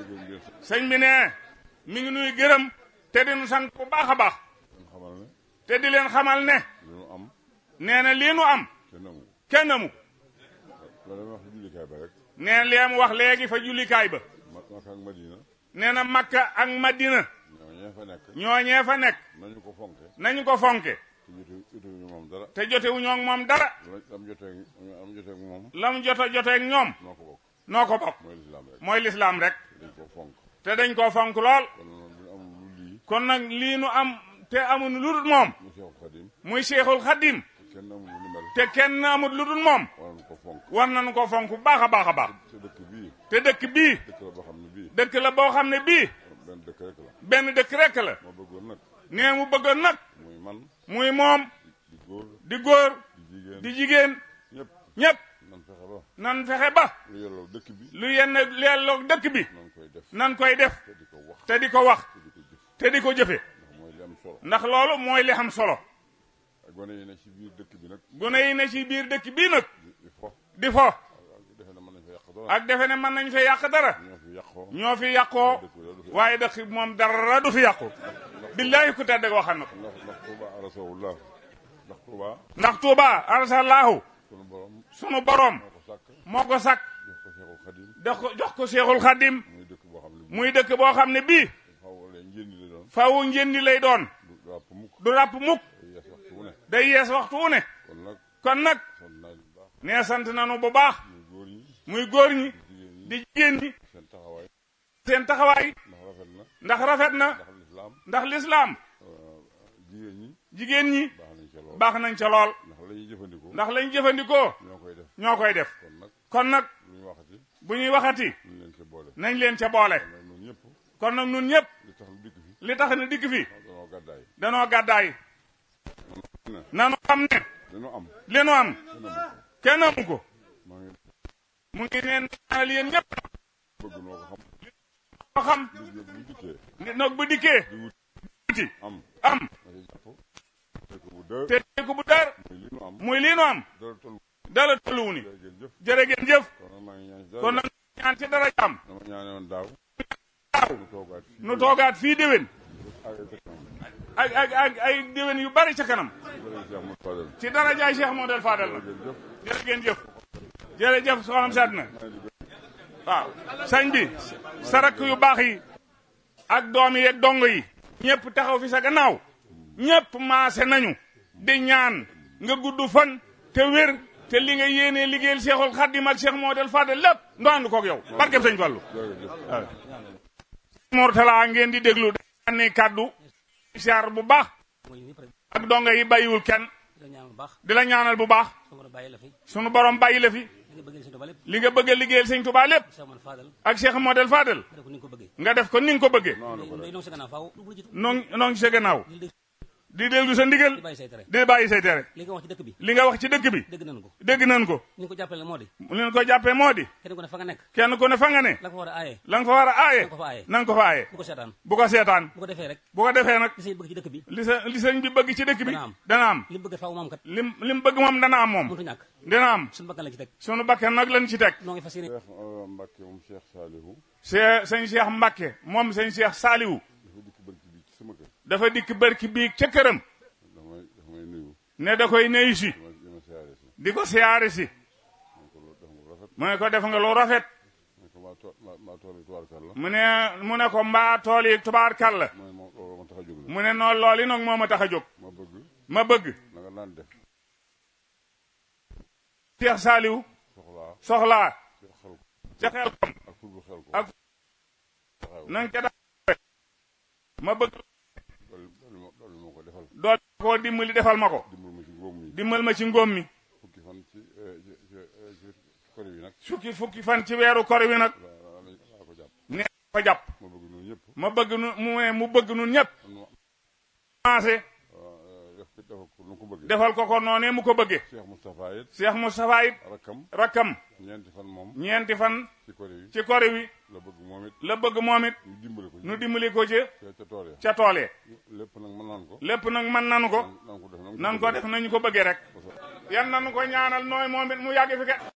gërëm di leen sant sëñ bi ne mi ngi nuy gërëm te di nu sant bu baax a baax leen xamal ne te di leen xamal ne li nu am nee na lii nu am kenn amu kenn amu la dama wax jullikaay ba rek nee lee mu wax léegi fa jullikaay ba ma Makka ak Madina nee na Makka ak Madina ñoo ñee fa nekk ñooñee fa nekk nañu ko fonke nañu ko fonke te jote jotewuñu moom dara te jotewu ñoo ak moom dara la am jotee am jotee ak moom lam jota joteeg ñoom noo ko bokk noo ko bokk mooy lislaam rek mooy lislaam rek dañ ko fonk te dañ koo fonk lool kon noonu bu ñu amul lu lii kon nag lii nu am te amuñu lu dul moom mu Seexul Xadim muy Seexul Xadim te kenn amul lu ni mel te kenn amul lu dul moom war nañu ko fonk war nañu ko fonk bu baax a baax a baax te dëkk bii te dëkk bii dëkk la boo xam ne bii dëkk la boo xam ne bii benn dëkk rek la benn dëkk rekk la ma bëggoon nag nee mu bëggoon nag muy man muy moom di góor di góor di jigéen di jigéen ñëpp ñépp nan fexe ba nan fexe ba lu yelloo dëkk bi lu yenn leelloog dëkk bi nan koy def nan koy def te di ko wax te di ko wax te di ko jëf te di ko jëfe ndax mooy li am solo ndax loolu mooy li am solo ak gone yi ne ci biir dëkk bi nag gune yi ne ci biir dëkk bii nag di di fo di fo ak defe na mën nañ fa yàq dara ak defe ne mën nañ fee yàq dara ñoo fi yàqoo ñoo fi yàqoo dëkk bi da du fi waaye dëkk bi moom dara du fi yàqu billaahi ku tedd waxal na ko ndax ndax Tuuba arasawullah ndax Tuuba ndax Tuuba arsalaahu sunu borom sunu boroom moo ko sàkk moo ko sàkk jox ko Seexul Xadim jox ko jox ko Seexul Xadim muy dëkk boo xam ne bii muy dëkk boo xam ne bii xaw leen njëndi la doon fawu njëndi lay doon du ràpp mukk du ràpp mukk day yees waxtu wu ne day yees waxtu wu ne kon nag kon nag sant naa leen bu baax nee sant nanu bu baax muy góor ñi muy góor ñi jigéen ñi di jigéen ñi seen taxawaay seen taxawaay ndax rafet na ndax rafet na ndax lislaam ndax lislaam jigéen ñi jigéen ñi baax nañ ca lool baax nañ ca lool ndax la ñuy jëfandikoo ndax lañ jëfandikoo ñoo koy def ñoo koy def kon nag kon nag lu ñu waxati bu ñuy waxati ñu leen ca boole nañ leen ca boole kon nag ñun ñëpp kon nag nun ñëpp li tax lu dikk fi li tax na dikk fi danoo gàddaay danoo gàddaay ne nanu xam ne dañu am li nu am kenn amu ko kenn amu ko maa ngi mu ngi neen ñaanal yéen ñëpp bëgg noo ko xam ko xam dig yëpp bu dikkee nit nag bu dikkee di wut wuti am am na ci jàpp te ko bu dër te ko bu dar muy li nu am muy lii nu am dara toll dala tolluwu ni jërëjëf jëf jërë ngeen jëf kon nag maa ngi ñaan ci dara kon nag ñaan ci dara jàmm dama ñaane woon daaw waaw nu toogaat fii nu toogaat fii déwén ak ay kanam ak ak ak ay déwén yu bari ca kanam jërëjëf Cheikh Moussa Fadel ci dara jaay Cheikh Modou Fadel la jërëjëf jërë ngeen jëf jërëjëf soxnam sedd na waaw sëñ bi sarak yu baax yi ak doom yi ak dongo yi ñëpp taxaw fi sa gannaaw ñëpp maase nañu di ñaan nga gudd fan te wér te li nga yéenee liggéeyal Cheikhul Khadim ak Cheikh Modou Fadel lépp ndoxandu koog yow barkeb sëñ Fallu jërëjëf Mortala ngeen di déglu dañuy kàddu siyaar bu baax mooy ñëpp rek ak dongo yi bàyyiwul kenn di la ñaan bu baax di la ñaanal bu baax sama borom bàyyi la fi sunu borom bàyyi la fi li nga bëggee seen tubaab lépp li nga bëgg a liggéeyal sëñ Tuubaa lépp Cheikh Modou Fadal ak Cheikh Modou Fadel def ko ni nga ko bëggee nga def ko ni nga ko bëggee day nong sa gannaaw faaw lu bu jiitu noo noo ngi sa gannaaw di dégg di déglu sa ndigal di bàyyi say tere di bàyyi say tere li nga wax ci dëkk bi li nga wax ci dëkk bi dégg nañu ko dégg nañ ko ni nga ko jàppale moo di li ñu ko jàppee moo di kenn ku ne fa nga nekk kenn ku ne fa nga ne la ko war a aaye la nga fa war a aaye na nga ko fa aaye na nga ko fa aaye bu ko seetaan bu ko seetaan bu ko defee rek bu ko defee nag li say bëgg ci dëkk bi li sa li sëñ bi bëgg ci dëkk bi Dana am. dana am li mu bëgg faaw moom kat lim li mu bëgg moom dana am moom mëntu ñàkk dina am suñu bakkan la ci teg sunu bakken nag lañ ci teg noo ngi fas yéene Cheikh Mbacke moom Cheikh Salihu c'est sëñ Cheikh Mbacke moom sëñ Cheikh Saliou dafa dikk barki bi ci sama kër dafa dikk barki bii ca këram damay dafa may nuyu ne da koy nuyu si dama dama siyaare si di ko siyaare si man ko loolu dafa nga lu rafet mu ne ko def nga lu rafet man ko maa tool maa maa tool yi tubaarkal la mu ne mu ne ko mbaa tool yi tubaarkal la mooy moom loolu ma tax a jóg la mu ne noonu loolu yi nag moo ma tax a jóg ma bëgg ma bëgg na nga daan def Cheikh Saliou soxlaa soxlaa ci xel ko ca xel kom ak ful bu xel ko ak taxaw na nga ca daa ma bëgg dolli dolli ma dolli ma ko defal dool koo dimbali defal ma ko dimbal ma ci ngóom yi dimbal ma ci ngóom mi fukki fan ci eh, ci ci eh, ci kori bi nag fukki fukki fan ci weeru kor wi nag laa laa laa ko jàpp ne ko jàpp ma bëgg noonu ñëpp ma bëgg nu mu ne mu bëgg nun ñëpp man commencé ma def ko defal ko nu ko bëggee defal ko ko noonee mu ko bëggee Cheikh Moustapha it Cheikh Moustapha it rakkam rakkam ñeenti fan moom ñeenti fan ci kori bi ci kori wi la bëgg moom it la bëgg moom it ñu dimbale ko ci nu dimbali ko ci ca ca tool ya ca tool yi lépp nag mën naan ko lépp nag mën nanu ko nan ko def nan ko def nañu ko bëggee rek yan nanu ko ñaanal nooy moom it mu yàgg fi ke